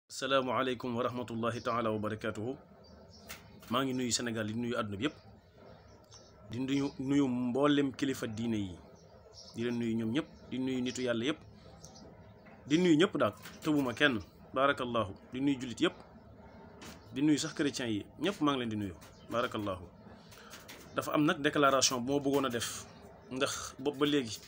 salaamaaleykum wa rahmatullahi taala wa barakaatuhu maa ngi nuyu Sénégal di nuyu àdduna bi yëpp di nuyu nuyu mboolem kilifa diine yi di leen nuyu ñoom ñëpp di nuyu nitu yàlla yëpp di nuyu ñëpp daal tëbuma kenn baarakallahu di nuyu jullit yëpp di nuyu sax chrétiens yi ñëpp maa ngi leen di nuyu baarakallahu dafa am nag déclaration bu ma bëggoon a def ndax bopp ba léegi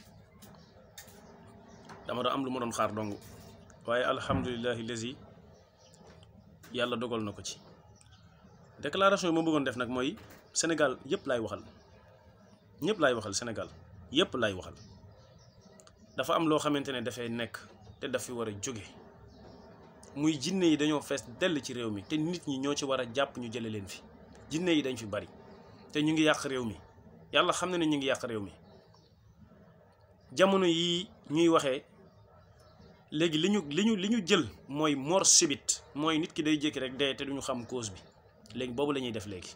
dama doon am lu ma doon xaar dong waaye alhamdulilahi lazi yàlla dogal na ko ci déclaration yi ma bëggoon def nag mooy Sénégal yëpp laay waxal ñëpp laay waxal Sénégal yëpp laay waxal dafa am loo xamante ne dafay nekk te daf fi war a jóge muy jinne yi dañoo fees dell ci réew mi te nit ñi ñoo ci war a jàpp ñu jële leen fi jinne yi dañ fi bari te ñu ngi yàq réew mi yàlla xam na ne ñu ngi yàq réew mi jamono yi ñuy waxee léegi li ñu li ñu li ñu jël mooy mort subite mooy nit ki day jékki rek dee te duñu xam cause bi léegi boobu la ñuy def léegi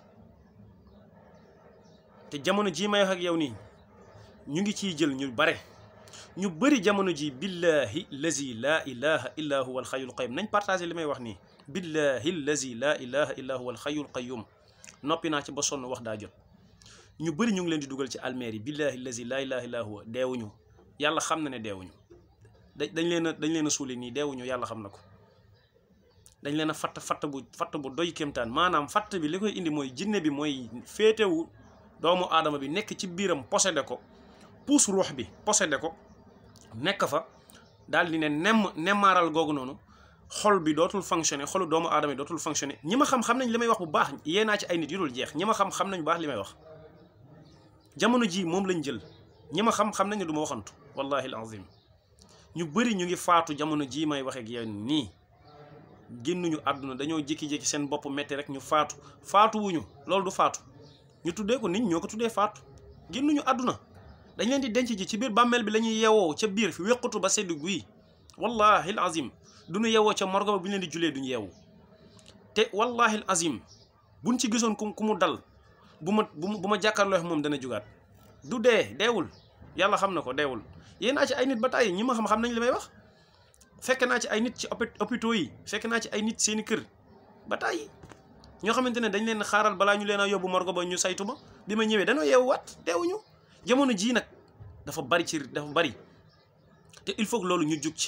te jamono jii may wax ak yow nii ñu ngi ciy jël ñu bare ñu bëri jamono ji billahi lazi laa ilaha illa huwa alxayul qayyum nañ partagé li may wax nii billahi lazi laa ilaha illa huwa alxayul qayyum noppi naa ci ba sonn wax daa jot ñu bëri ñu ngi leen di dugal ci almeer yi billahi lazi laa ilaha illa huwa deewuñu yàlla xam na ne deewuñu da dañ leen a dañ leen a suuli nii deewuñu yàlla xam na ko dañ leen a fatt fatt bu fatt bu doy kéemtaan maanaam fatt bi li koy indi mooy jinne bi mooy féetewu doomu aadama bi nekk ci biiram possédé ko puus ruux bi possédé ko nekk fa daal di ne nemm nemmaaral googu noonu xol bi dootul fonctionné xolu doomu aadama bi dootul fonctionné ñi ma xam xam nañ li may wax bu baax yee naa ci ay nit yu dul jeex ñi ma xam xam nañ bu baax li may wax jamono ji moom lañ jël ñi ma xam xam nañ ne du ma waxantu wallahi alazim ñu bëri ñu ngi faatu jamono jii may waxee ak yow nii génnuñu àdduna dañoo jékki-jékki seen bopp metti rek ñu faatu faatu wuñu loolu du faatu ñu tuddee ko nit ñoo ko tuddee faatu génnuñu àdduna dañ leen di denc ji ci biir bàmmeel bi la ñuy yeewoo ca biir fi wéqutu ba sedd guy wallahi al azim duñu yeewoo ca morgo ba bu ñu leen di julee duñu yeewu te wallahi al azim buñ ci gisoon ku ku mu dal bu ma bu ma jàkkaarloo moom dana jugaat du dee deewul yàlla xam na ko deewul yéen naa ci ay nit ba tàyyi ñi ma xam xam nañ li may wax fekk naa ci ay nit ci hôpitaux yi fekk naa ci ay nit seeni kër ba tàyyi ñoo xamante ne dañ leen xaaral balaa ñu leen a yóbbu morgo ba ñu saytu ba bi ma ñëwee dañoo yeewuwaat deewuñu jamono jii nag dafa bari ci dafa bari te il faut que loolu ñu jug ci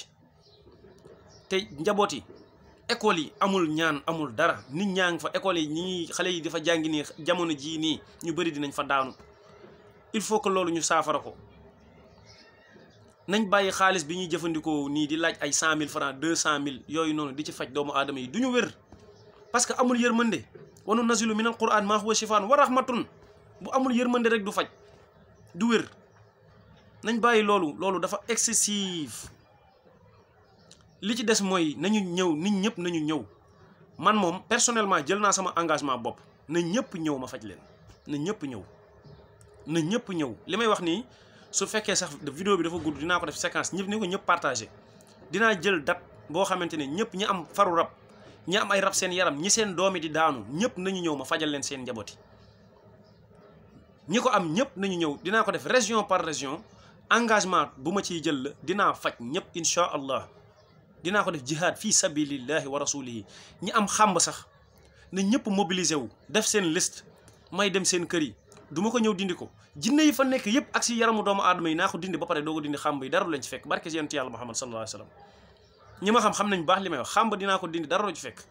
te njaboot yi école yi amul ñaan amul dara nit ñaa ngi fa école yi ñi xale yi dafa jàngi nii jamono jii nii ñu bari dinañ fa daanu il faut que loolu ñu saafara ko nañ bàyyi xaalis bi ñuy jëfandikoo nii di laaj ay cent mille francs deux cent mille yooyu noonu di ci faj doomu aadama yi du ñu wér parce que amul yërmande wanu nazilu min al quran maa huwa shifaan wa rahmatun bu amul yërmande rek du faj du wér nañ bàyyi loolu loolu dafa excessif li ci des mooy nañu ñëw nit ñëpp nañu ñëw man moom personnellement jël naa sama engagement bopp na ñëpp ñëw ma faj leen na ñëpp ñëw na ñëpp ñëw li may wax nii su fekkee sax vidéo bi dafa gudd dinaa ko def séquence ñëpp ni ko ñëpp partagé dinaa jël date boo xamante ne ñëpp ñi am faru rab ñi am ay rab seen yaram ñi seen doomi di daanu ñëpp nañu ñëw ma fajal leen seen njabooti ñi ko am ñëpp nañu ñëw dinaa ko def région par région engagement bu ma ciy jël la dinaa faj ñëpp insha allah dinaa ko def jihad fii sabilillahi wa rasulihi ñi am xàmb sax na ñëpp mobiliser wu def seen liste may dem seen kër yi du ma ko ñëw dindi ko jinne yi fa nekk yëpp ak si yaramu doomu aadama yi naa ko dindi ba pare doo ko dindi xàmb yi dara du leen ci fekk barke si yonent yàlla muhammad sallallahu alayhi wa sallam ñi ma xam xam nañ baax li may wax xàmb dinaa ko dindi dara du ci fekk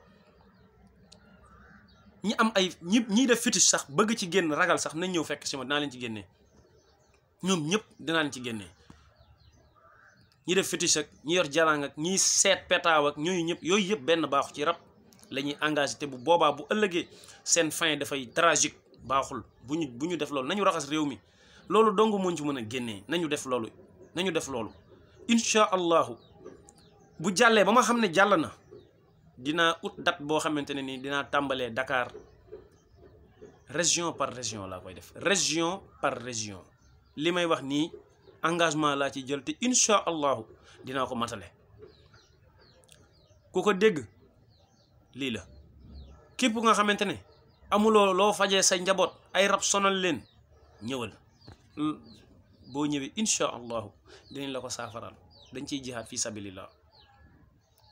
ñi am ay ñi ñiy def fétiche sax bëgg ci génn ragal sax nañ ñëw fekk si ma dinaa leen ci génnee ñoom ñëpp dinaa leen ci génnee ñi def fétiche ak ñi yor jalang ak ñiy seet petaaw ak ñooyu ñëpp yooyu yëpp benn baaxu ci rab la ñuy engagé te bu boobaa bu ëllëgee seen fin dafay tragique baaxul bu ñu bu ñu def loolu nañu raxas réew mi loolu dong moo ci mën a génnee nañu def loolu nañu def loolu incha allahu bu jàllee ba ma xam ne jàll na dinaa ut date boo xamante ne ni dinaa tàmbalee Dakar région par région laa koy def région par région li may wax nii engagement laa ci jël te incha allahu dinaa ko matale ku ko dégg lii la képp nga xamante ne amuloo loo fajee sa njaboot ay rab sonal leen ñëwal boo ñëwee incha allahu dinañ la ko saafaraal dañ ciy jihaad fi sabilillah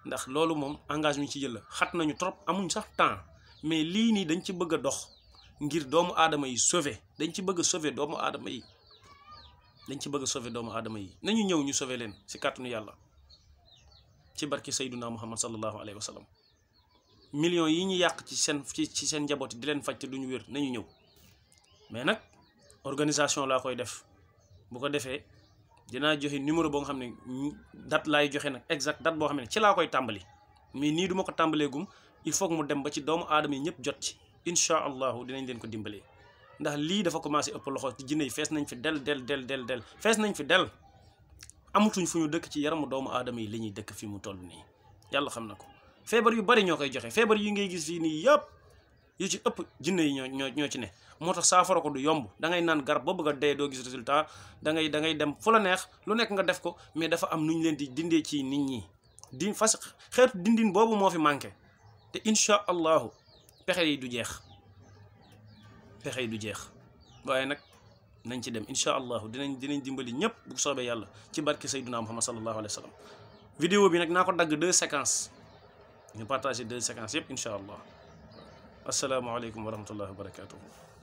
ndax loolu moom engagement ci jël la xat nañu trop amuñ sax temps mais lii nii dañ ci bëgg a dox ngir doomu aadama yi sauver dañ ci bëgg a sauver doomu aadama yi dañ ci bëgg a sauver doomu aadama yi nañu ñëw ñu sauver leen si kàttanu yàlla ci barki sayduna muhammad sallallahu alayhi wa sallam millions yi ñu yàq ci seen ci ci seen njaboot yi di leen faj te duñu wér nañu ñëw mais nag organisation laa koy def bu ko defee dinaa joxe numéro boo nga xam ne date laay joxe nag exact date boo xam ne ci laa koy tàmbali mais nii duma ko tàmbaleegum il faut que mu dem ba ci doomu aadama yi ñëpp jot ci incha allahu dinañ leen ko dimbalee ndax lii dafa commencé ëpp loxo ci jinne yi fees nañ fi del del del del del fees nañ fi del amatuñ fu ñu dëkk ci yaramu doomu aadama yi li ñuy dëkk fi mu toll nii yàlla xam na ko feebar yu bari ñoo koy joxe feebar yi ngay gis fii nii yëpp yu ci ëpp jinne yi ñoo ñoo ñoo ci ne moo tax saafara ko du yomb da ngay naan garab ba bëgg a dee doo gis résultat da ngay da ngay dem fu la neex lu nekk nga def ko mais dafa am nu ñu leen di dindee ci nit ñi di fas xeetu dindin boobu moo fi manqué te incha allahu pexe yi du jeex pexe yi du jeex waaye nag nañ ci dem incha allahu dinañ dinañ dimbali ñëpp bu soobee yàlla ci barke sayduna muhammad sallallahu alayhi wa sallam vidéo bi nag naa ko dagg deux séquences ñu partagé deux séquences yëpp incha allah asalaamaaleykum wa rahmatullahi wa barakatuhu